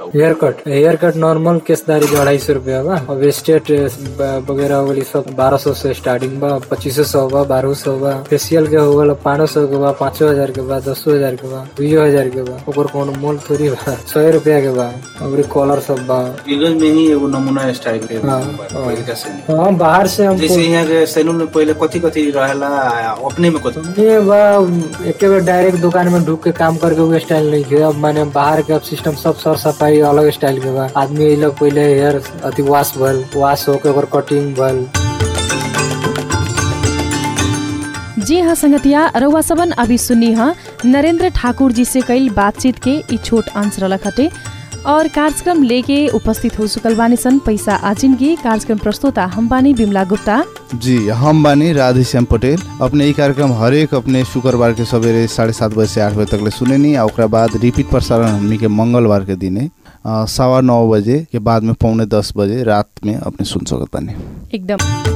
बा hair cut hair cut normal केसदारी जो अढ़ाई सौ रुपया बा अब स्टेट वगैरह हो गई सब बारह सौ से स्टार्टिंग बा पच्चीस सौ बा बारह सौ बा फेशियल के हो गल पाँच सौ के बा पाँचो हजार के बा दसो हजार के बा दुइयो हजार के बा ओकर कोनो मोल थोड़ी बा सौ रुपया के बा और कॉलर सब बा वीगन में ही एगो नमूना स्टाइल के हाँ, बा, पहिले का सैलून हाँ बाहर से हम जैसे यहाँ के सैलून में पहिले कथी कथी रहेला अपने में कथी ये बा एक बार डायरेक्ट दुकान में ढुक के काम करके वो स्टाइल नहीं किया अब मैंने बाहर के अब सिस्टम सब सर सफाई अलग स्टाइल के बा आदमी ये लोग पहले हेयर अति वॉश भल वॉश होके ओकर कटिंग भल जी हाँ संगतिया रउआ सबन अभी सुनी हाँ नरेंद्र ठाकुर जी से कईल बातचीत के ई छोट अंश रलक हटे और कार्यक्रम लेके उपस्थित हो चुकल बानी सन पैसा आजिनगी कार्यक्रम प्रस्तुता हम बानी बिमला गुप्ता जी हम बानी राधेश्याम पटेल अपने ई कार्यक्रम हरेक अपने शुक्रबार के सवेरे साढ़े सात बजे से आठ बजे तक ले सुने नी आ ओकरा बाद रिपीट प्रसारण हमनी के मंगलवार के दिने अ, सवा नौ बजे के बाद में पौने दस बजे रात में अपने सुन सकत बानी एकदम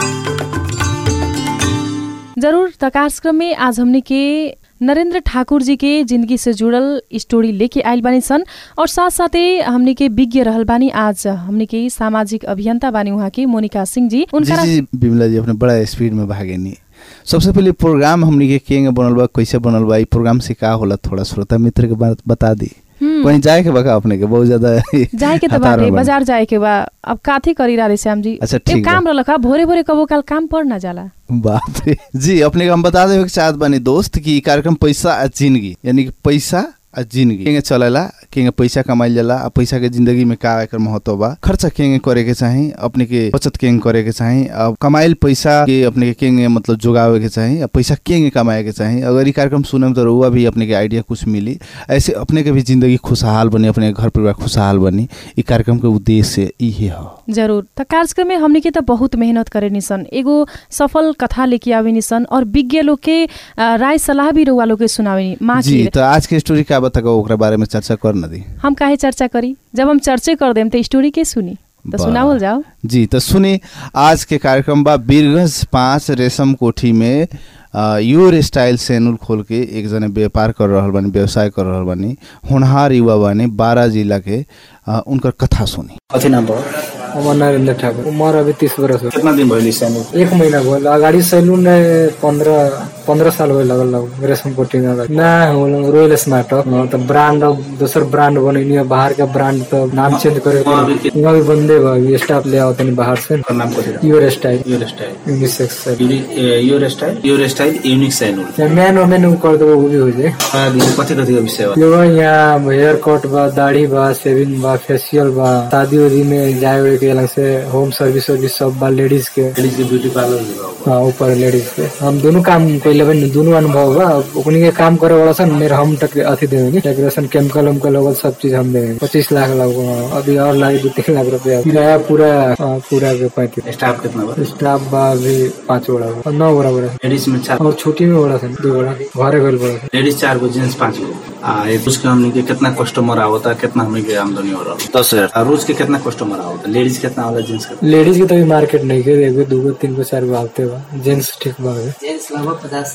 जरूर त कार्यक्रम में आज हमने के नरेंद्र ठाकुर जी के जिंदगी से जुड़ल स्टोरी लेके आयल बानी सन और साथ साथै हमने के विज्ञ रहल बानी आज हमने के सामाजिक अभियंता बानी उहाँ के मोनिका सिंह जी जी उनका जी बिमला जी अपने बड़ा स्पीड में भागे नी सबसे पहले प्रोग्राम हमनी के केंगे बनल बा कैसे बनल बा ई प्रोग्राम से का होला थोड़ा श्रोता मित्र के बात बता दी हम्म, कहीं जाए के बा का अपने के बहुत ज्यादा जाए के त हतार बाटे में बा। बाजार जाए के बा अब काथी करी राधे श्याम जी अच्छा, एक ठीक बा। काम रहलक भोरे भोरे कबो काल काम पर ना जाला बाप रे जी अपने के हम बता देवे के चाहत बानी दोस्त कि ई कार्यक्रम पैसा आ जिंदगी यानी कि पैसा आ जिंदगी केंगे चलेला केंगे पैसा कमाइल जाला आ पैसा के जिंदगी में का एकर महत्व बा खर्चा केंगे करे के चाही अपने के बचत केंगे करे के चाही अब कमाइल पैसा के अपने के केंगे मतलब जोगावे के चाही आ पैसा केंगे कमाए के चाही अगर ई कार्यक्रम सुने में तो रउआ भी अपने के आइडिया कुछ मिली ऐसे अपने के भी जिंदगी खुशहाल बनी अपने के घर परिवार खुशहाल बनी ई कार्यक्रम के उद्देश्य इहे ह जरूर त कार्यक्रम में हमने के त बहुत मेहनत करे निसन एगो सफल कथा लेके आवे निसन और विज्ञ लोग के अ, राय सलाह भी रउआ लोग के सुनावे जी माखिर तो आज के स्टोरी का बता ओकरा बारे में चर्चा कर न दी हम काहे चर्चा करी जब हम चर्चे कर देम त स्टोरी के सुनी त वाह। सुनावल जाओ जी तो सुनी आज के कार्यक्रम बा बीरगंज पाँच रेशम कोठी में अ, योर स्टाइल सैलून खोल के एक जने व्यापार कर रहल बानी व्यवसाय कर रहल बानी होनहार युवा बानी बारह जिला के अ, उनकर कथा सुनी कथी नाम बा हमर नरेंद्र ठाकुर उम्र अभी तीस बरस हो कितना दिन भइल सैलून एक महीना भइल अगाडि सैलून पंद्रह पंद्रह साल भइल लगल लगभग रेशम कोटिंग अगाडि ना होल रोयल स्मार्ट हो त ब्रांड अब दोसर ब्रांड बनैनी है बाहर का ब्रांड तो नाम चेंज करे वहाँ अभी के- वहाँ भी बंदे बा अभी स्टाफ ले आओ तनी बाहर से ओकर नाम कथी your style your style unisex से your style your style unique salon man women उ कर देबो वो भी हो जाए कथी कथी का विषय बा यो बा यहाँ हेयर कट बा दाढ़ी बा शेविंग बा फेशियल बा शादी उदी में जाए उए के अलग से होम सर्विस वर्विस सब बा लेडीज के लेडीज के ब्यूटी पार्लर भी बा हाँ ऊपर लेडीज के हम दोनों काम कैले बनी दोनों अनुभव बा ओकनी के काम करे वाला सन मेरे हम तक अथी देवेंगे डेकोरेशन केमिकल उमकल होगल सब चीज हम देंगे पच्चीस लाख लग अभी और लागे दो तीन लाख रुपया किराया पूरा हाँ, पूरा के पैंतीस स्टाफ कितना बा स्टाफ बा अभी पाँच बड़ा बा नौ बड़ा बड़ा लेडीज में चार और छुट्टी में बड़ा सन दो बड़ा घरे गल बड़ा सन लेडीज चार गो जेंट्स पाँच गो आ ये रोज के हमने के कितना कस्टमर आवता कितना हमने के आमदनी हो रहा दस हजार आ रोज के कितना कस्टमर आवता लेडीज कितना वाला जेंट्स कितना लेडीज के तो अभी मार्केट नहीं के एगो दूगो तीन गो चार गो आते बा जेंट्स ठीक बा अभी। जेंट्स लगभग पचास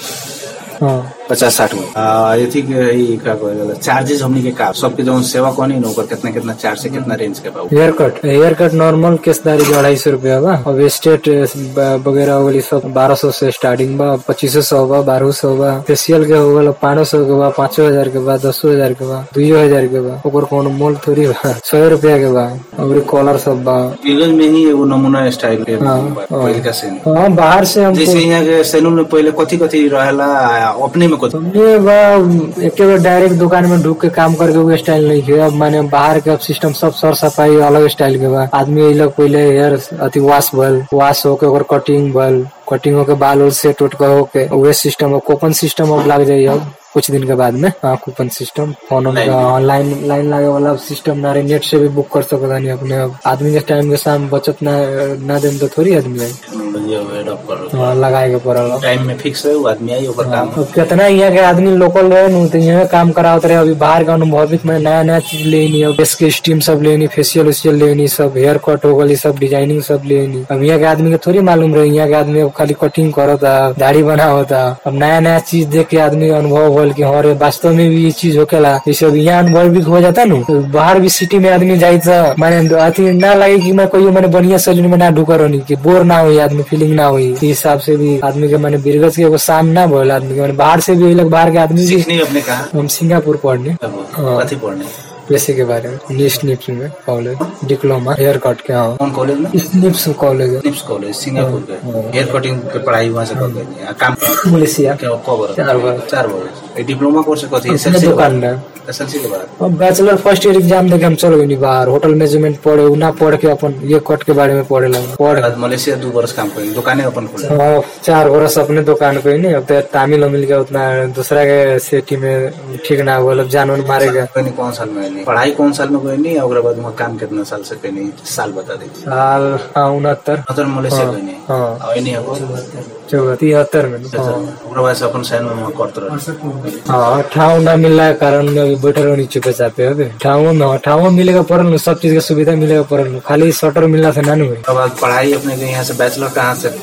साठ हाँ पचास साठ गो आ ये थी के ई का कहल चार्जेस हमने के का सबके जौन सेवा कहनी न ओकर कितना कितना चार्ज से कितना रेंज के बा hair cut hair cut normal केसदारी जो अढ़ाई सौ रुपया बा अब स्टेट वगैरह हो गई सब बारह सौ से स्टार्टिंग बा पच्चीस सौ बा बारह सौ बा फेशियल के हो गल पाँच सौ के बा पाँचो हजार के बा दसो हजार के बा दुइयो हजार के बा ओकर कोनो मोल थोड़ी बा सौ रुपया के बा और कॉलर सब बा वीगन में ही एगो नमूना स्टाइल के हाँ, बा, हाँ। पहिले का सैलून हाँ बाहर से हम जैसे यहाँ के सैलून में पहिले कथी कथी रहेला अपने में कथी ये बा एक बार डायरेक्ट दुकान में ढुक के काम करके वो स्टाइल नहीं किया अब मैंने बाहर के अब सिस्टम सब सर सफाई अलग स्टाइल के बा आदमी ये लोग पहले हेयर अति वॉश भल वॉश होके ओकर कटिंग भल कटिंग होके बाल उल सेट उट के होके उहे सिस्टम कूपन सिस्टम अब लग जाइए अब कुछ दिन के बाद में हाँ coupon system phone online line लागे वाला सिस्टम ना रहे नेट से भी बुक कर सकता नहीं अपने अब आदमी के टाइम के साम बचत ना ना देम तो थोड़ी आदमी आई टेक्नोलॉजी अवेडअप कर हाँ, लगाए के पड़ल हो। टाइम में फिक्स है वो आदमी आई ओकर काम अब कितना यहाँ के आदमी लोकल रहे नु तो यहाँ काम करावत रहे अभी बाहर के अनुभवित में नया नया चीज लेनी अब के स्टीम सब लेनी फेशियल उशियल लेनी सब हेयर कट हो गई सब डिजाइनिंग सब लेनी अब यहाँ के आदमी के थोड़ी मालूम रहे यहाँ के आदमी अब खाली कटिंग करता दाढ़ी बना होता अब नया नया चीज देख के आदमी अनुभव होल कि हाँ रे वास्तव में भी ये चीज होकेला जैसे अब यहाँ अनुभव भी हो जाता नु तो बाहर भी सिटी में आदमी जाए तो माने अथी ना लगे कि मैं कोई मैंने बढ़िया सैलून में ना ढुकर रहनी कि बोर ना हुई आदमी फीलिंग ना हुई इस हिसाब से भी आदमी के मैंने बिरगज के एगो शाम ना बोल आदमी के माने बाहर से भी लोग बाहर के आदमी भी सीखने अपने कहा हम सिंगापुर पढ़ने हाँ। कथी पढ़ने पेशे के बारे में निप्स निप्स में कॉलेज डिप्लोमा हेयर कट के हाँ कौन कॉलेज में निप्स कॉलेज है निप्स कॉलेज सिंगापुर के हेयर कटिंग के पढ़ाई वहाँ से कर लेनी काम मलेशिया क्या कब बरस चार बरस। चार बरस ये डिप्लोमा कोर्स कथी अपने एसएलसी दुकान में एसएलसी के बाद अब बैचलर फर्स्ट ईयर एग्जाम देके हम चल गई बाहर होटल मैनेजमेंट पढ़े उ ना पढ़ के अपन ये कट के बारे में पढ़े लगे पढ़ बाद मलेशिया दो बरस काम करेंगे दुकाने अपन खोले हाँ, चार बरस अपने दुकान को ही नहीं अब तो तामिल मिल गया उतना दूसरा के सिटी में ठीक ना हुआ अब जान वान मारेगा कोई नहीं कौन साल में नहीं पढ़ाई कौन साल में कोई नहीं और बाद वहाँ काम कितना साल से कोई नहीं साल बता दीजिए साल हाँ उनहत्तर मतलब मलेशिया कोई नहीं हाँ और नहीं हो चौदह तिहत्तर में हाँ ओकरा बाद से अपन साइन में करते रहे हाँ ठाव ना मिलने के कारण में अभी बैठे रहो चुपे चापे अबे ठाव में हाँ, ठाव मिलेगा पड़ल नु, सब चीज के सुविधा मिलेगा पड़ल नु। खाली शटर मिलना से ना नु हुई उसके बाद पढ़ाई अपने के यहाँ से बैचलर कहाँ से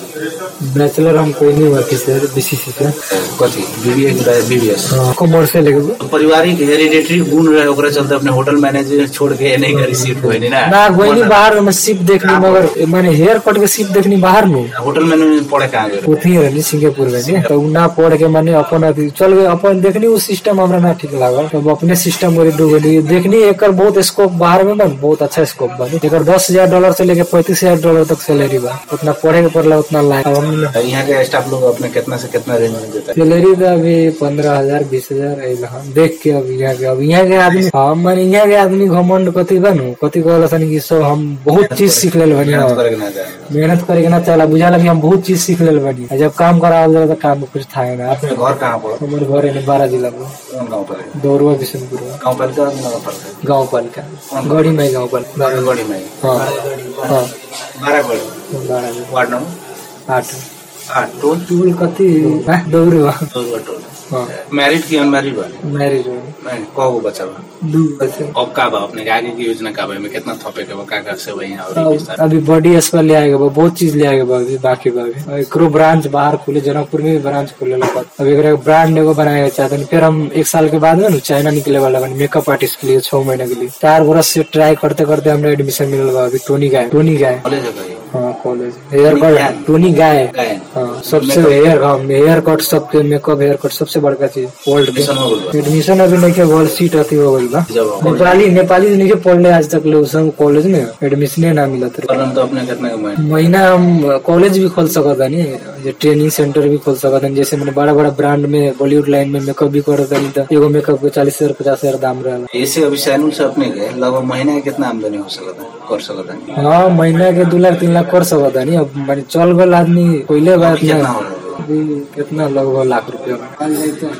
पढ़ बैचलर हम कोई नहीं हुआ किसी बीसीसी से कथी बीबीए बीबीएस हाँ कॉमर्स से लेके पारिवारिक हेरिडेटरी गुण रहे ओकरा चलते अपने होटल मैनेजर छोड़ के नहीं करी सीट कोई नहीं ना ना कोई नहीं बाहर में सिप देखनी मगर मैंने हेयर कट के सिप देखनी बाहर नु होटल मैनेजमेंट पढ़े कहाँ गए उथी रहनी सिंगापुर में नहीं तो उ ना पढ़ के मैंने अपन अथी चल गए अपन देखनी उ सिस्टम हमरा ना ठीक लागल तब अपने सिस्टम में डूबली देखनी एकर बहुत स्कोप बाहर में बा बहुत अच्छा स्कोप बा एकर दस हजार डॉलर से लेके पैंतीस हजार डॉलर तक सैलरी बा उतना पढ़े के पड़ला उतना लायक अब हम यहाँ के स्टाफ लोग अपने कितना से कितना रेंज में देता है सैलरी तो अभी पंद्रह हजार बीस हजार अइल हम देख के अब यहाँ के अब यहाँ के आदमी हम माने यहाँ के आदमी घमंड कथी बनू कथी कहल सन कि सब हम बहुत चीज सीख लेल बनी मेहनत हाँ। करे के ना जाए मेहनत करे के ना चला बुझा लगी हम बहुत चीज सीख लेल बनी आ जब काम करावल जाला तो काम में कुछ था ना अपने घर कहाँ पर हमारे घर है बारह जिला में कौन गाँव पर है दौड़वा बिशनपुर गाँव पालिका और नगर पालिका गाँव पालिका गढ़ी में गाँव पालिका गढ़ी में हाँ हाँ बारह गढ़ी बारह जिला वार्ड नंबर आठ आठ टोल टूल कथी हाँ, दौड़वा दो टोल हाँ मैरिड की अनमैरिड बा मैरिज नहीं कौ गो बच्चा बा दू बजे अब का बा अपने के आगे की योजना का बा एमे कितना थपे के बा का का से वही और अब विस्तार अभी बॉडी अस्पताल ले आएगा बा, बहुत चीज ले आएगा बा अभी बाकी बा अभी और एकरो ब्रांच बाहर खुले जनकपुर में भी ब्रांच खुले लगा अब एकरा ब्रांड एगो बनाएगा चाहते हैं फिर हम एक साल के बाद में ना चाइना निकले वाला बनी मेकअप आर्टिस्ट के लिए छह महीने के लिए चार बरस से ट्राई करते करते हमने एडमिशन मिलल बा अभी टोनी गाय टोनी गाय कॉलेज है कहीं हाँ कॉलेज हेयर कट टोनी गाय गए हाँ सबसे हेयर हाँ हेयर कट सबके मेकअप हेयर कट सबसे बड़का चीज वर्ल्ड के मिशन हो गइल बा एडमिशन अभी नहीं के वर्ल्ड सीट अथी हो गई बा जब कॉलेज नेपाली नेपाली नहीं के पढ़ले आज तक लोग सब कॉलेज में एडमिशन ना मिला था करम तो अपने कितना के महीने महीना हम कॉलेज भी खोल सकत हनी ये ट्रेनिंग सेंटर भी खोल सकत हनी जैसे मैंने बड़ा बड़ा ब्रांड में बॉलीवुड लाइन में मेकअप भी करत हनी तो एगो मेकअप के चालीस हजार पचास हजार दाम रहेला ऐसे अभी सैलून से अपने के लगभग महीने के कितना आमदनी हो सकता है कर सकता है हाँ महीना के दू लाख तीन लाख कर सकत हनी अब मैंने चल गल आदमी पहले बात कितना ना हो रहा है अभी कितना लगभग लाख रुपया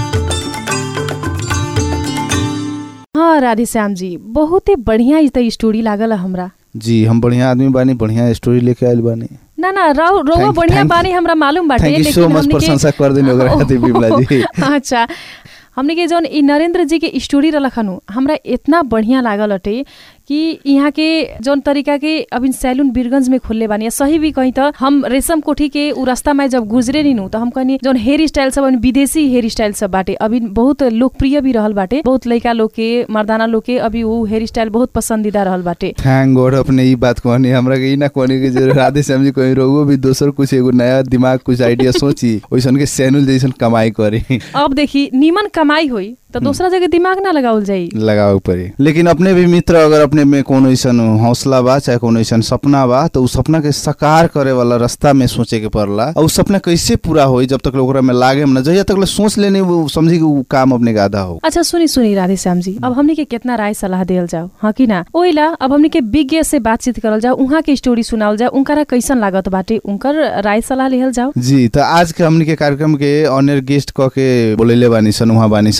हाँ राधे श्याम जी बहुते बढ़िया ई त स्टोरी लागल हमरा जी हम बढ़िया आदमी बानी बढ़िया स्टोरी लेके आयल बानी ना ना राव रउआ Thank- बढ़िया thank- बानी हमरा मालूम बाटे थैंक यू सो लेकिन मच हमनी के- प्रशंसा कर देनी ओकरा खातिर बिमला जी अच्छा हमने के जौन ई नरेंद्र जी के स्टोरी रखनु हमरा इतना बढ़िया लागल अटे कि यहाँ के जौन तरीका के अभी सैलून बीरगंज में खोलले बानी सही भी कहीं त हम रेशम कोठी के उ रास्ता में जब गुजरे नी नु त हम कहनी जौन हेयर स्टाइल सब अभी विदेशी हेयर स्टाइल सब बाटे अभी बहुत लोकप्रिय भी रहल बाटे बहुत लड़का लोग के मर्दाना लोग के अभी उ हेयर स्टाइल बहुत पसंदीदा रहल बाटे थैंक गॉड अपने ई बात कहनी हमरा के ई ना कहनी कि जे राधे श्याम जी कहीं रहुओ भी दोसर कुछ एगो नया दिमाग कुछ आइडिया सोची ओइसन के सैनुल जैसन कमाई करी अब देखी नीमन कमाई होई त दूसरा जगह दिमाग ना लगावल जाई लगावे पड़ी लेकिन अपने भी मित्र अगर अपने में कोनो ऐसन हौसला बा चाहे कोनो ऐसन सपना बा तो उ सपना के साकार करे वाला रास्ता में सोचे के पड़ला और उ सपना कैसे पूरा होई जब तक ओकरा में लागे ना जहिया तक ले सोच लेने वो समझी कि उ काम अपने के आधा हो अच्छा सुनी सुनी राधे श्याम जी अब हमनी के कितना राय सलाह देल जाओ हाँ कि ना ओइला अब हमनी के विज्ञ से बातचीत करल जाओ उहाँ के स्टोरी सुनावल जाओ उनकरा कैसन लागत बाटे उनकर राय सलाह लेहल जाओ जी तो आज के हमनी के कार्यक्रम के ऑनर गेस्ट क के बोलेले बानी सन उहाँ बानी सामाजिक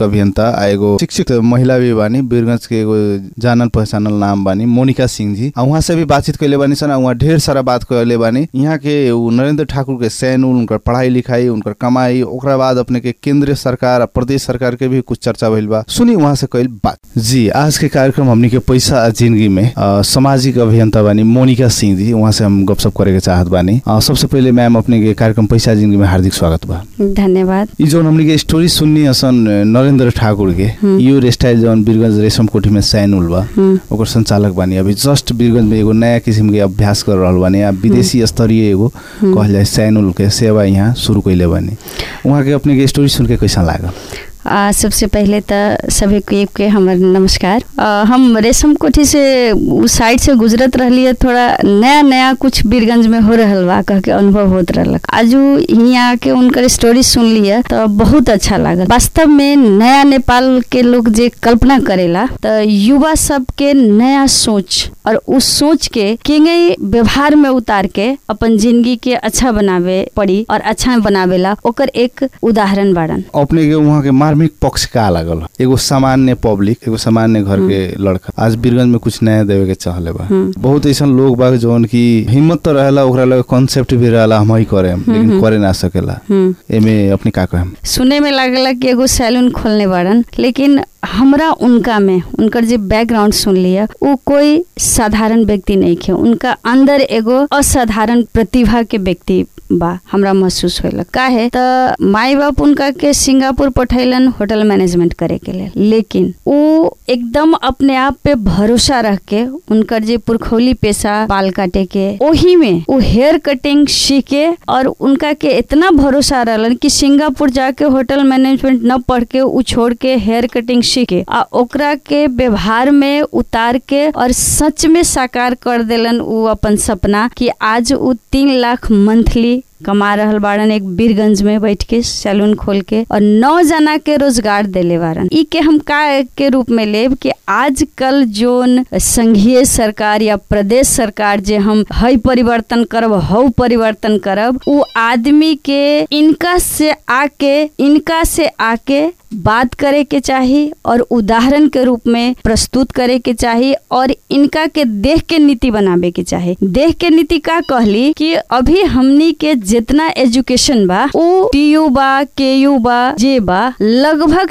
अभियंता आ एगो शिक्षित महिला भी बानी वीरगंज के एगो जानल पहचानल नाम बानी मोनिका सिंह जी आ वहाँ से भी बातचीत कैले बानी सन आ वहाँ ढेर सारा बात कैले बानी यहाँ के उ नरेंद्र ठाकुर के सैन उन उनकर पढ़ाई लिखाई उनकर कमाई ओकरा बाद अपने के केंद्रीय सरकार आ प्रदेश सरकार के भी कुछ चर्चा भइल बा सुनी वहाँ से कैल बात जी आज के कार्यक्रम हमनी के पैसा आ जिंदगी में अ, सामाजिक अभियंता बानी मोनिका सिंह जी वहाँ से हम गपशप करे के चाहत बानी अ, सबसे पहले मैम अपने के कार्यक्रम पैसा जिंदगी में हार्दिक स्वागत बा धन्यवाद ई जौन हमनी के स्टोरी सुननी असन नरेंद्र ठाकुर के यो स्टाइल जौन बीरगंज रेशम कोठी में सैनुल बा ओकर संचालक बानी अभी जस्ट बीरगंज में एगो नया किसिम के अभ्यास कर रहल बानी आ विदेशी स्तरीय एगो कहल जाए सैनुल के सेवा यहाँ शुरू कैले बानी वहाँ के अपने के स्टोरी सुन के कैसा लागल आ, सबसे पहले तो सभी को एक के हमर नमस्कार आ, हम रेशम कोठी से उस साइड से गुजरत रहलिए थोड़ा नया नया कुछ बीरगंज में हो रहल बा कह के अनुभव होत रहलक आजू यहाँ आके उनकर स्टोरी सुन लिए तो बहुत अच्छा लागल वास्तव में नया नेपाल के लोग जे कल्पना करेला तो युवा सब के नया सोच और उस सोच के केंगे व्यवहार में उतार के अपन जिंदगी के अच्छा बनावे पड़ी और अच्छा बनावेला ओकर एक उदाहरण बाड़न अपने के वहाँ के मार्मिक पक्ष का लागल एगो सामान्य पब्लिक एगो सामान्य घर के लड़का आज बीरगंज में कुछ नया देवे के चाहले बा बहुत ऐसा लोग बा जौन की हिम्मत तो रहेला ओकरा लगे कॉन्सेप्ट भी रहेला हम ही करे लेकिन करे ना सकेला एमे अपने का कहेम सुने में लागला कि एगो सैलून खोलने बाड़न लेकिन हमरा उनका में उनकर जे बैकग्राउंड सुन लिया वो कोई साधारण व्यक्ति नहीं खे उनका अंदर एगो असाधारण प्रतिभा के व्यक्ति बा हमरा महसूस होला काहे त माई बाप उनका के सिंगापुर पठैलन होटल मैनेजमेंट करे के लिए लेकिन वो एकदम अपने आप पे भरोसा रख के उनकर जे पुरखौली पेशा बाल काटे के ओही में वो हेयर कटिंग सीखे और उनका के इतना भरोसा रहलन कि सिंगापुर जाके होटल मैनेजमेंट न पढ़ के उ छोड़ के हेयर कटिंग सीखे आ ओकरा के व्यवहार में उतार के और सच में साकार कर देलन उ अपन सपना कि आज उ तीन लाख मंथली कमा रहल बाड़न एक बीरगंज में बैठ के सैलून खोल के और नौ जना के रोजगार देले बाड़न ई के हम का के रूप में लेब कि आजकल जोन संघीय सरकार या प्रदेश सरकार जे हम हई परिवर्तन करब हऊ परिवर्तन करब उ आदमी के इनका से आके इनका से आके बात करे के चाही और उदाहरण के रूप में प्रस्तुत करे के चाही और इनका के देख के नीति बनावे के चाही देख के नीति का कहली कि अभी हमनी के जितना एजुकेशन बा उ टीयू बा के यू बा जे बा लगभग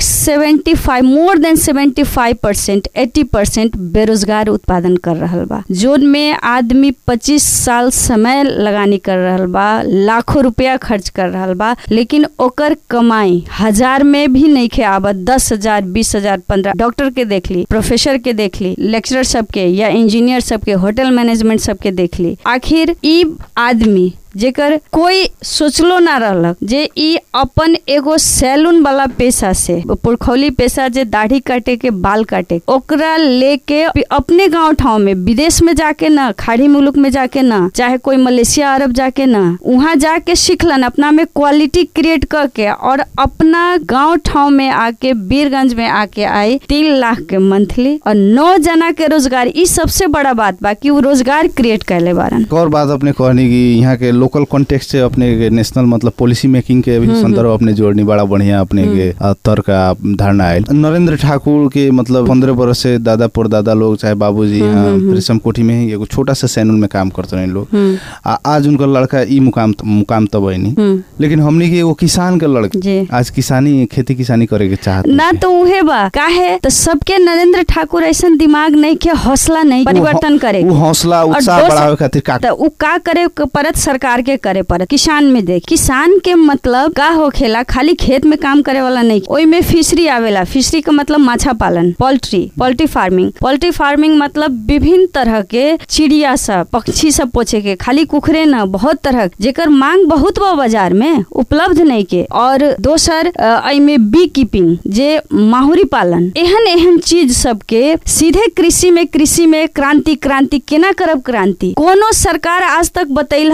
75 more than 75 percent eighty percent बेरोजगार उत्पादन कर रहल बा जोन में आदमी 25 साल समय लगानी कर रहल बा लाखों रुपया खर्च कर रहल बा लेकिन ओकर कमाई हजार में भी नहीं खे आवत दस हजार बीस हजार पंद्रह डॉक्टर के देख ली प्रोफेसर के देख ली लेक्चरर सबके या इंजीनियर सबके होटल मैनेजमेंट सबके देख ली आखिर ई आदमी जेकर कोई सोचलो ना रहलक जे ई अपन एगो सैलून वाला पेशा से पुरखौली पेशा जे दाढ़ी काटे के बाल काटे ओकरा लेके अपने गांव ठाव में विदेश में जाके ना खाड़ी मुल्क में जाके ना चाहे कोई मलेशिया अरब जाके ना वहाँ जाके सीखलन अपना में क्वालिटी क्रिएट करके और अपना गांव ठाव में आके बीरगंज में आके आई तीन लाख के मंथली और नौ जना के रोजगार ई सबसे बड़ा बात बा कि वो रोजगार क्रिएट कैले बारन एक और बात अपने कहनी कि यहाँ के लोकल कॉन्टेक्स्ट से अपने के नेशनल मतलब पॉलिसी मेकिंग के भी संदर्भ अपने जोड़नी बड़ा बढ़िया अपने के अ, तर का धारणा आयल नरेंद्र ठाकुर के मतलब पंद्रह बरस से दादा परदादा लोग चाहे बाबूजी यहाँ रेशम कोठी में ही एगो छोटा सा सैलून में काम करते रहे लोग आ आज उनका लड़का ई मुकाम मुकाम तब बनी लेकिन हमनी के एगो किसान के जी। लड़का आज किसानी खेती किसानी करे के चाहत ना तो उहे बा काहे तो सबके नरेंद्र ठाकुर ऐसा दिमाग नहीं के हौसला नहीं परिवर्तन करे वो हौसला और उत्साह दोसर- बढ़ावे खातिर का तो उ का करे के पड़त सरकार के करे पड़त किसान में देख किसान के मतलब का होखेला खाली खेत में काम करे वाला नहीं ओई में फिशरी आवेला फिशरी का मतलब माछा पालन poultry poultry farming poultry farming मतलब विभिन्न तरह के चिड़िया सब पक्षी सब पोछे के खाली कुखरे न बहुत तरह के, जेकर मांग बहुत बा बाजार में उपलब्ध नहीं के और दोसर अ, एमे बी कीपिंग जे माहुरी पालन एहन एहन चीज सबके सीधे कृषि में कृषि में क्रांति क्रांति केना करब क्रांति कोनो सरकार आज तक बतैल का कि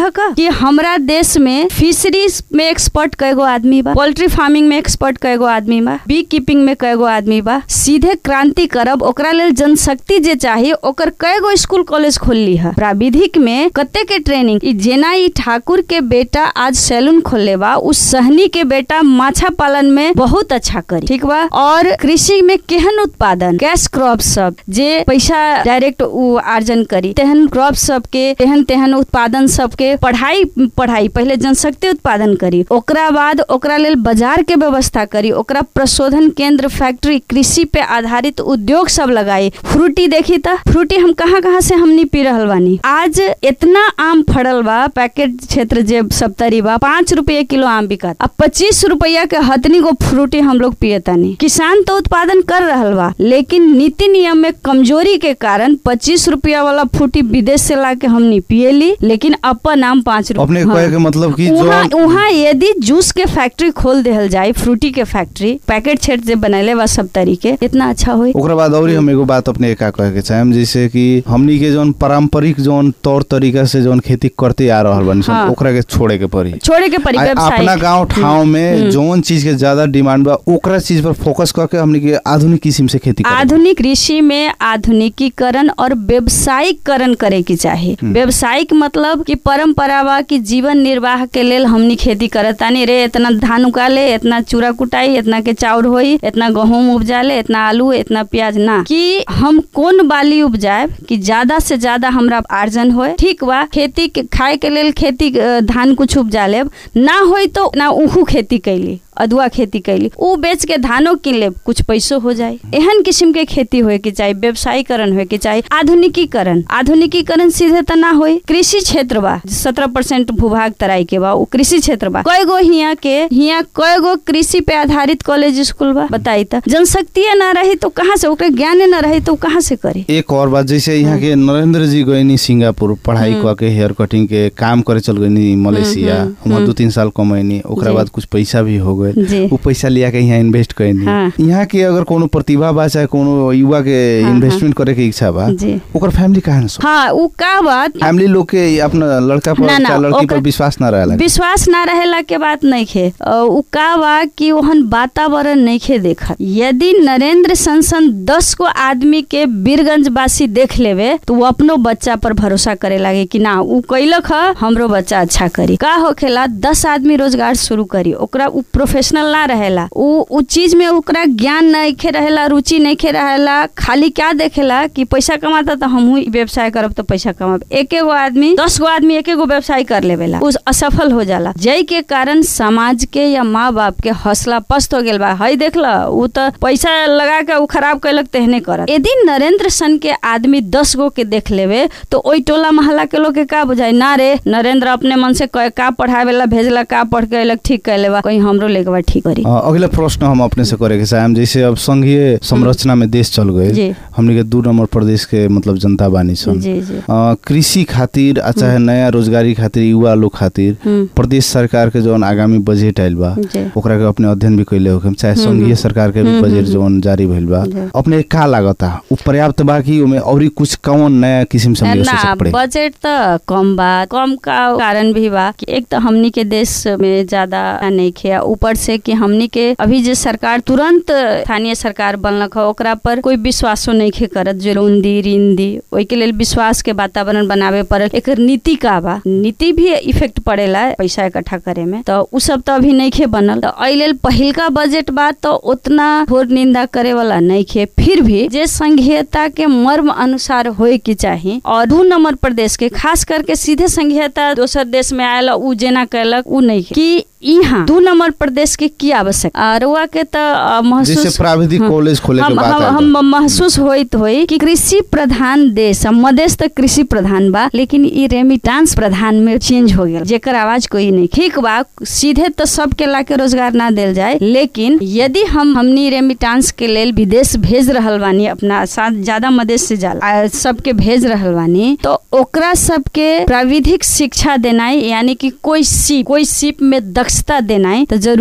हमरा देश में फिशरीज में एक्सपर्ट कएगो आदमी बा पोल्ट्री फार्मिंग में एक्सपर्ट कएगो आदमी बा बी कीपिंग में कएगो आदमी बा सीधे क्रांति करब ओकरा लेल जनशक्ति जे चाही ओकर कएगो स्कूल कॉलेज खोलली है प्राविधिक में कते के ट्रेनिंग ई जेना ई ठाकुर के बेटा आज सैलून खोलले बा उस सहनी के बेटा माछा पालन में बहुत अच्छा करी ठीक बा और कृषि में केहन उत्पादन कैश क्रॉप सब जे पैसा डायरेक्ट उ आर्जन करी तेहन क्रॉप सब के तेहन तेहन उत्पादन सब के पढ़ाई पढ़ाई पहले जनशक्ति उत्पादन करी ओकरा बाद ओकरा लेल बाजार के व्यवस्था करी ओकरा प्रशोधन केंद्र फैक्ट्री कृषि पे आधारित उद्योग सब लगाई फ्रूटी देखी त फ्रूटी हम कहाँ कहाँ से हमनी पी रहल बानी आज इतना आम फड़ल बा पैकेट क्षेत्र जे सप्तरी बा पाँच रुपये किलो आम बिकत अब पच्चीस रुपया के हतनी गो फ्रूटी हम लोग पियतानी किसान तो उत्पादन कर रहल बा लेकिन नीति नियम में कमजोरी के कारण पच्चीस रुपया वाला फ्रूटी विदेश से ला के हमनी पियली लेकिन अपन आम पाँच अपने रुपया कहे के मतलब कि उहाँ जो उहाँ यदि जूस के फैक्ट्री खोल देहल जाए फ्रूटी के फैक्ट्री पैकेट क्षेत्र से बनैले बा सब तरीके इतना अच्छा होई ओकरा बाद और हम एगो बात अपने का कहे के चाहेम जैसे कि हमनी के जौन पारंपरिक जौन तौर तरीका से जौन खेती करते आ रहल बानी सन, हाँ। ओकरा के छोड़े के पड़ी छोड़े के पड़ी आ- व्यवसाय अपना गांव ठाव में जौन चीज के ज्यादा डिमांड बा ओकरा चीज पर फोकस करके हमनी के आधुनिक किस्म से खेती करे आधुनिक कृषि में आधुनिकीकरण और व्यवसायिकरण करे की चाहिए व्यवसायिक मतलब कि परंपरा बा कि जीवन निर्वाह के लेल हमनी खेती करतानी रे इतना धान उकाले इतना चूड़ा कुटाई इतना के चाउर होई इतना गहूम उपजाले इतना आलू इतना प्याज ना कि हम कौन बाली उपजाए कि ज्यादा से ज्यादा हमरा आर्जन होए ठीक बा खेती के खाए के लेल खेती अ, धान कुछ उपजा लेब ना होई तो ना उहू खेती कैली अदुआ खेती कैली उ बेच के धानो किन लेब कुछ पैसो हो जाए एहन किस्म के खेती होए के चाहिए व्यवसायीकरण होए के चाहिए आधुनिकीकरण आधुनिकीकरण सीधे त ना होई कृषि क्षेत्र बा सत्रह परसेंट भूभाग तराई के बा उ कृषि क्षेत्र बा कयगो हिया के हिया कयगो कृषि पे आधारित कॉलेज स्कूल बा बताई त जनशक्ति ना रही तो कहाँ से ओकरे ज्ञाने ना रही तो उ कहाँ से करे एक और बात जैसे यहाँ के नरेंद्र जी गए सिंगापुर पढ़ाई कऽ के हेयर कटिंग के काम करे चल गए मलेशिया वहाँ दू तीन साल कमैनी ओकरा जी। बाद कुछ पैसा भी हो गए जी। उ पैसा लिया के यहाँ इन्वेस्ट कैनी हाँ। यहाँ के अगर कोनो प्रतिभा बा चाहे कोनो युवा के हाँ, इन्वेस्टमेंट करे के इच्छा बा जी। ओकर फैमिली कहाँ सो हाँ उ का बात फैमिली लोग के अपना लड़का पर ना, ना, चाहे लड़की पर ओकर- विश्वास ना रहेला विश्वास ना रहेला के बात नहीं खे अ, उ का बा कि ओहन वातावरण नहीं खे देखत यदि नरेंद्र संसन दस को आदमी के बीरगंज वासी देख लेवे तो वो अपनो बच्चा पर भरोसा करे लागे कि ना उ कैलक ह हमरो बच्चा अच्छा करी का होखेला दस आदमी रोजगार शुरू करी ओकरा उ प्रोफेशनल ना रहेला उ उ चीज में ओकरा ज्ञान नहीं खे रहेला रुचि नहीं खे रहेला खाली क्या देखेला कि पैसा कमाता तो हमहू ई व्यवसाय करब तो पैसा कमाब एके गो आदमी दस गो आदमी एके गो व्यवसाय कर लेवेला उस असफल हो जाला जय के कारण समाज के या माँ बाप के हौसला पस्त हो गेल बा हई देखला उ तो पैसा लगा के उ खराब कैलक तेहने करत यदि नरेंद्र सन के आदमी दस गो के देख लेवे तो ओई टोला मोहल्ला के लोग के का बुझाई ना रे नरेंद्र अपने मन से कहे का पढ़ावेला भेजला का पढ़ के अयलक ठीक कैले बा कहीं हमरो लेके बा ठीक करी अ, अगला प्रश्न हम अपने से करे के चाहेम जैसे अब संघीय संरचना में देश चल गए जी। हमनी के दू नंबर प्रदेश के मतलब जनता बानी सन जी जी अ, कृषि खातिर आ चाहे नया रोजगारी खातिर युवा लोग खातिर हम्म। प्रदेश सरकार के जौन आगामी बजट आइल बा जी। ओकरा के अपने अध्ययन भी कैले होखम चाहे संघीय सरकार के भी बजट जौन जारी भइल बा जी। अपने का लागता उ पर्याप्त बा कि ओमे औरी कुछ कौन नया किस्म से हमनी के ना सोचे पड़े बजट त कम बा कम का कारण भी बा कि एक तो हमनी के देश में ज्यादा नहीं खे ऊपर से कि हमनी के अभी जे सरकार तुरंत स्थानीय सरकार बनलक ह ओकरा पर कोई विश्वासो नहीं खे करत जो लोन दी ऋण दी ओई के लेल विश्वास के वातावरण बनावे पड़ल एकर नीति का बा नीति भी इफेक्ट पड़ेला पैसा इकट्ठा करे में तो उ सब तो अभी नहीं खे बनल तो एहि लेल पहिलका बजट बा तो उतना घोर निंदा करे वाला नहीं खे फिर भी जे संघीयता के मर्म अनुसार होए के चाही और दू नंबर प्रदेश के खास करके सीधे संघीयता दोसर देश में आयल उ जेना कैलक उ नहीं खे। कि यहाँ दू नंबर प्रदेश के की आवश्यक रुआ के तो अ, महसूस जैसे प्राविधिक हाँ। कॉलेज खोले के हम, बात हम, आइल हम महसूस होइत होई कि कृषि प्रधान देश अब मधेश तक कृषि प्रधान बा लेकिन ई रेमिटांस प्रधान में चेंज हो गया जेकर आवाज कोई नहीं ठीक बा सीधे तो सबके ला के रोजगार ना देल जाए लेकिन यदि हम हमनी रेमिटांस के लेल विदेश भेज रहल बानी अपना साथ ज्यादा मधेश से जाला आ, सबके भेज रहल बानी तो ओकरा सबके प्राविधिक शिक्षा देनाई यानी कि कोई सीप कोई सीप में दक्षता देनाई तो जरूरी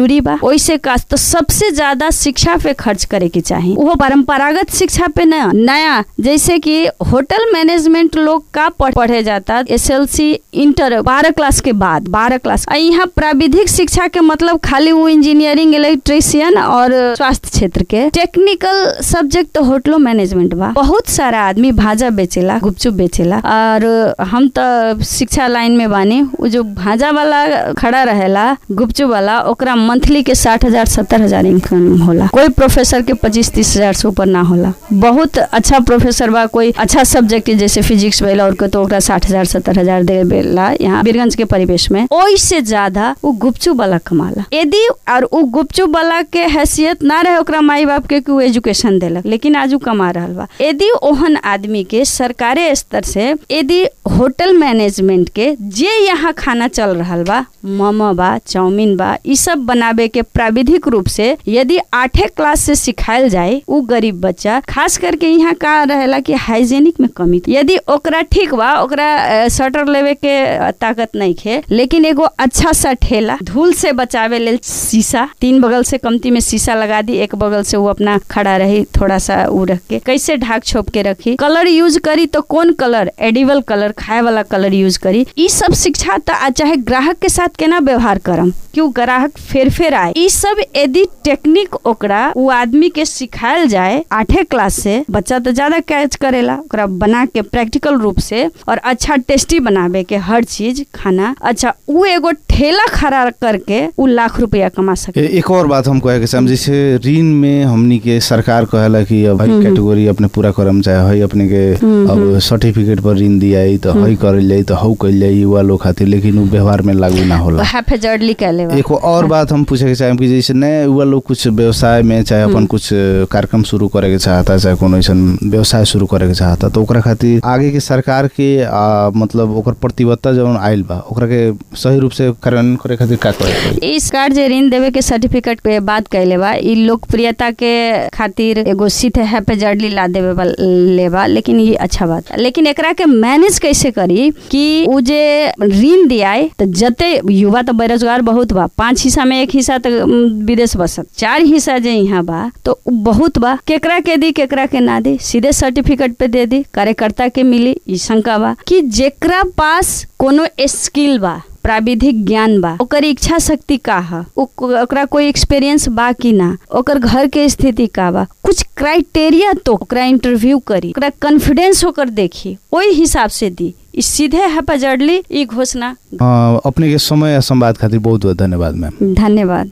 जरूरी बा ओइसे का तो सबसे ज्यादा शिक्षा पे खर्च करे के चाहिए वो परंपरागत शिक्षा पे न नया जैसे कि होटल मैनेजमेंट लोग का पढ़- पढ़े जाता एस एल सी इंटर बारह क्लास के बाद बारह क्लास आ यहाँ प्राविधिक शिक्षा के मतलब खाली वो इंजीनियरिंग इलेक्ट्रिशियन और स्वास्थ्य क्षेत्र के टेक्निकल सब्जेक्ट तो होटलो मैनेजमेंट बा बहुत सारा आदमी भाजा बेचेला गुपचुप बेचेला और हम तो शिक्षा लाइन में बानी वो जो भाजा वाला खड़ा रहेला गुपचुप वाला ओकरा मंथली के साठ हजार सत्तर हजार इनकम होला कोई प्रोफेसर के पच्चीस तीस हजार से ऊपर ना होला बहुत अच्छा प्रोफेसर बा कोई अच्छा सब्जेक्ट जैसे फिजिक्स वाला और के तो ओकरा साठ हजार सत्तर हजार देवेला यहाँ बीरगंज के परिवेश में ओइसे ज्यादा वो गुपचुप वाला कमाला यदि और वो गुपचुप वाला के हैसियत ना रहे ओकरा माई बाप के कि वो एजुकेशन देलक लेकिन आज उ कमा रहल बा यदि ओहन आदमी के सरकारी स्तर से यदि होटल मैनेजमेंट के जे यहाँ खाना चल रहल बा मोमो बा चाउमीन बा ई सब बनाबे के प्राविधिक रूप से यदि आठे क्लास से सिखायल जाए उ गरीब बच्चा खास करके यहाँ का रहेला कि हाइजेनिक में कमी यदि ओकरा ठीक बा ओकरा अ, शटर लेवे के अ, ताकत नहीं खे लेकिन एगो अच्छा सा ठेला धूल से बचावे लेल शीशा तीन बगल से कमती में शीशा लगा दी एक बगल से वो अपना खड़ा रही थोड़ा सा उ रख के कैसे ढाक छोप के रखी कलर यूज करी तो कौन कलर एडिबल कलर खाए वाला कलर यूज करी ई सब शिक्षा त आ चाहे ग्राहक के साथ केना व्यवहार करम क्यों ग्राहक फेर फेर आए ई सब यदि टेक्निक ओकरा वो आदमी के सिखायल जाए आठे क्लास से बच्चा तो ज्यादा कैच करेला ओकरा बना के प्रैक्टिकल रूप से और अच्छा टेस्टी बनावे के हर चीज खाना अच्छा उ एगो ठेला खड़ा करके उ लाख रुपया कमा सके ए- एक और बात हम कहे के चाहम जैसे ऋण में हमनी के सरकार कहेला कि अब हई कैटेगरी अपने पूरा करम चाहे हई अपने के अब सर्टिफिकेट पर ऋण दियाई तो हई करल जाई तो हऊ कइल जाई युवा लोग खातिर लेकिन उ व्यवहार में लागू ना होला हाफ जर्डली कहले बा एक और बात हम पूछे के चाहेम कि जैसे नए युवा लोग कुछ व्यवसाय में चाहे अपन कुछ कार्यक्रम शुरू करे के चाहता चाहे कोनो ऐसन व्यवसाय शुरू करे के चाहता तो ओकरा खातिर आगे के सरकार के आ, मतलब ओकर प्रतिबद्धता जौन आइल बा ओकरा के सही रूप से कार्यान्वयन करे खातिर का करे के पड़ी? इस कार्ड जे ऋण देवे के सर्टिफिकेट पे बात कैले बा ई लोकप्रियता के खातिर एगो सीधे हैपेजर्डली ला देवे बा लेबा लेकिन ये अच्छा बात लेकिन एकरा के मैनेज कैसे करी कि उ जे ऋण दियाए तो जते युवा तो बेरोजगार बहुत बा पांच हिस्सा में एक हिस्सा तो उम, विदेश बसत चार हिस्सा जे यहाँ बा तो उ बहुत बा केकरा के दी केकरा के ना दी सीधे सर्टिफिकेट पे दे दी कार्यकर्ता के मिली ई शंका बा कि जेकरा पास कोनो स्किल बा प्राविधिक ज्ञान बा ओकर इच्छा शक्ति का ह उ- ओकरा कोई एक्सपीरियंस बा कि ना ओकर घर के स्थिति का बा कुछ क्राइटेरिया तो ओकरा इंटरव्यू करी ओकरा कॉन्फिडेंस होकर देखी ओही हिसाब से दी ई सीधे हैपेजर्डली ई घोषणा अ, अपने के समय आ संवाद खातिर बहुत बहुत धन्यवाद मैम धन्यवाद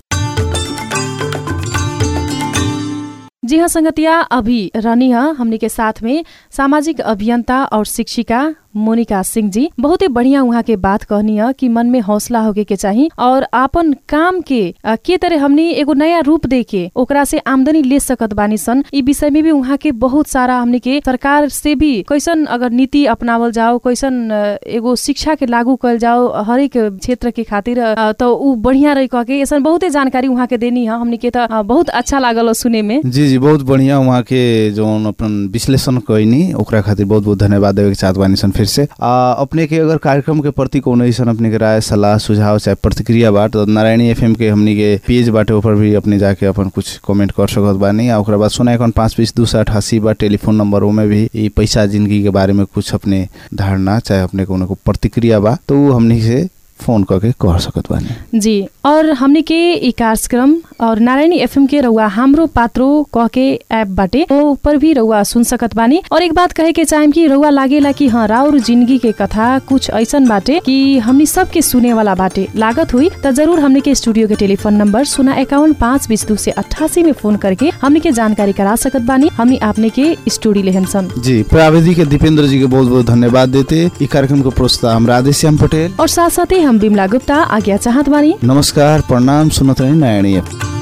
जी हाँ संगतिया अभी रहनी है हमने के साथ में सामाजिक अभियंता और शिक्षिका मोनिका सिंह जी बहुत ही बढ़िया उहाँ के बात कहनी है कि मन में हौसला होके के चाहिए और आपन काम के अ, के तरह हमने एगो नया रूप दे के ओकरा से आमदनी ले सकत बानी सन ई विषय में भी उहाँ के बहुत सारा हमने के सरकार से भी कैसन अगर नीति अपनावल जाओ कैसन अ, एगो शिक्षा के लागू कल जाओ हरेक क्षेत्र के खातिर अ, तो ऊ बढ़िया रही कह के ऐसा बहुते जानकारी उहाँ के देनी है हमने के तो अ, बहुत अच्छा लागल सुने में जी जी बहुत बढ़िया वहाँ के जौन अपन विश्लेषण कैनी ओकरा खातिर बहुत बहुत धन्यवाद देवे के चाहत बानी सन फिर से आ, अपने के अगर कार्यक्रम के प्रति कोनो ऐसन अपने के राय सलाह सुझाव चाहे प्रतिक्रिया बाट तो नारायणी एफएम के हमनी के पेज बाटे ऊपर भी अपने जाके अपन कुछ कमेंट कर सकत बानी आ ओकरा बाद सुना एकाउन पाँच बीस दू सौ अठासी बा टेलीफोन नंबर में भी ई पैसा जिंदगी के बारे में कुछ अपने धारणा चाहे अपने कोनो को प्रतिक्रिया बा तो उ हमनी से फोन करके कह सकत बानी जी और हमने के ई कार्यक्रम और नारायणी एफएम के रउआ हाम्रो पात्रो कह के ऐप बाटे ओ पर भी रउआ सुन सकत बानी और एक बात कहे के चाहेम कि रउआ लागेला कि हाँ राउर जिंदगी के कथा कुछ ऐसन बाटे कि हमनी सबके सुने वाला बाटे लागत हुई त जरूर हमने के स्टूडियो के टेलीफोन नंबर सुना इक्यावन पाँच बीस दू से अट्ठासी में फोन करके हमने के जानकारी करा सकत बानी हमनी आपने के स्टूडियो लेहन सन जी प्राविधिक के दीपेंद्र जी के बहुत बहुत धन्यवाद देते ई कार्यक्रम को प्रोत्साह हम राधेश्याम पटेल और साथ साथै हम बिमला गुप्ता आज्ञा चाहत बानी नमस्कार प्रणाम सुनत रहे नारायणी एफएम